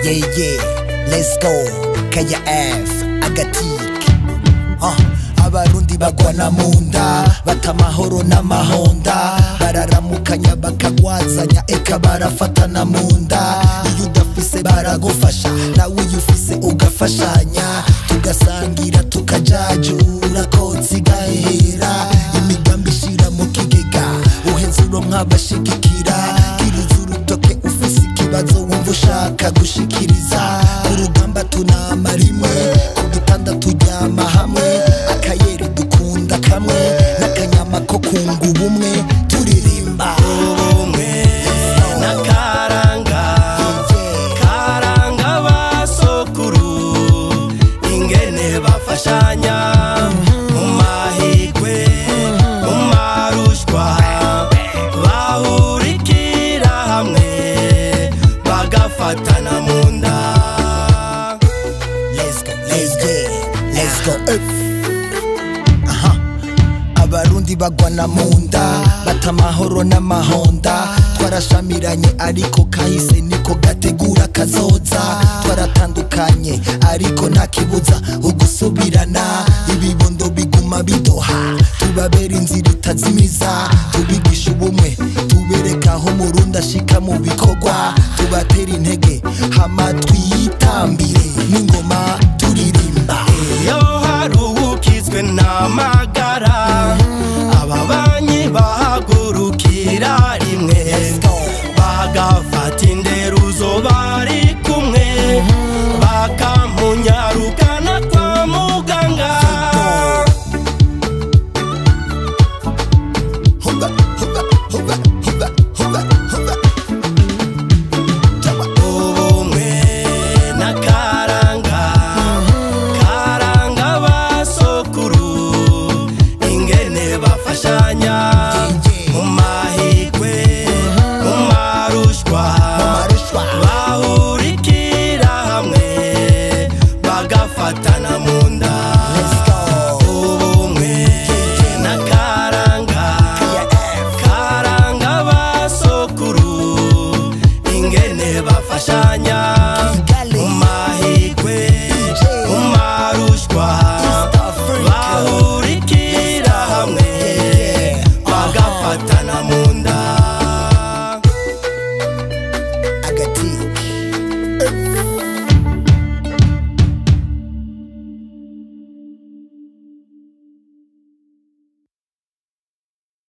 yeah yeah let's go kaya f agatike uh, abarundi bagwana mu nda bata amahoro n'amahonda bararamukanya bakagwazanya eka barafatana mu nda iyo udafise baragufasha nawe iyo ufise ugafashanya tugasangira tukajajura kotsi gahera imigambi ishira mu kigega uheze uronka abashigikira kiriza urutoke ufise ikibazo wumva ushaka gushikiriza urugamba tunama rimwe ku gitanda turyama hamwe akayeri dukunda kamwe n'akanyama ko kunga ubumwe turirimba ubumwe n'akaranga karanga basokuru ingene bafashanya mu mahigwe mu marushwa bahurikira hamwe bagafatana mu nda let's go let's go let's go up. aha abarundi bagwana mu nda bata amahoro n'amahonda twarashamiranye ariko kahise niko gategura kazoza twaratandukanye ariko nta kibuza ugusubirana ibibondo biguma bidoha tubabera inzira itazimiza tubigisha ubumwe tubereka aho murundi ashika mu bikorwa tubatera intege hama twiyitambire n'ingoma turirimba iyo hari uwukizwe n'amagara ababanyi bahagurukira rimwe bagafata inderuzo bari kumwe bakamunyarukana kwa muganga Huba, huba, huba, huba, huba, huba. Jaba. ubumwe n'akaranga karanga basokuru ingene bafashanya mu mahigwe mu marushwa Marushwa. bahurikira hamwe bagafatana mu nda Let's go. ubumwe n'akaranga karanga basokuru ingene bafashanya Kigali. mu mahigwe DJ. mu marushwa East Africa. bahurikira hamwe Yeah. bagafatana mu nda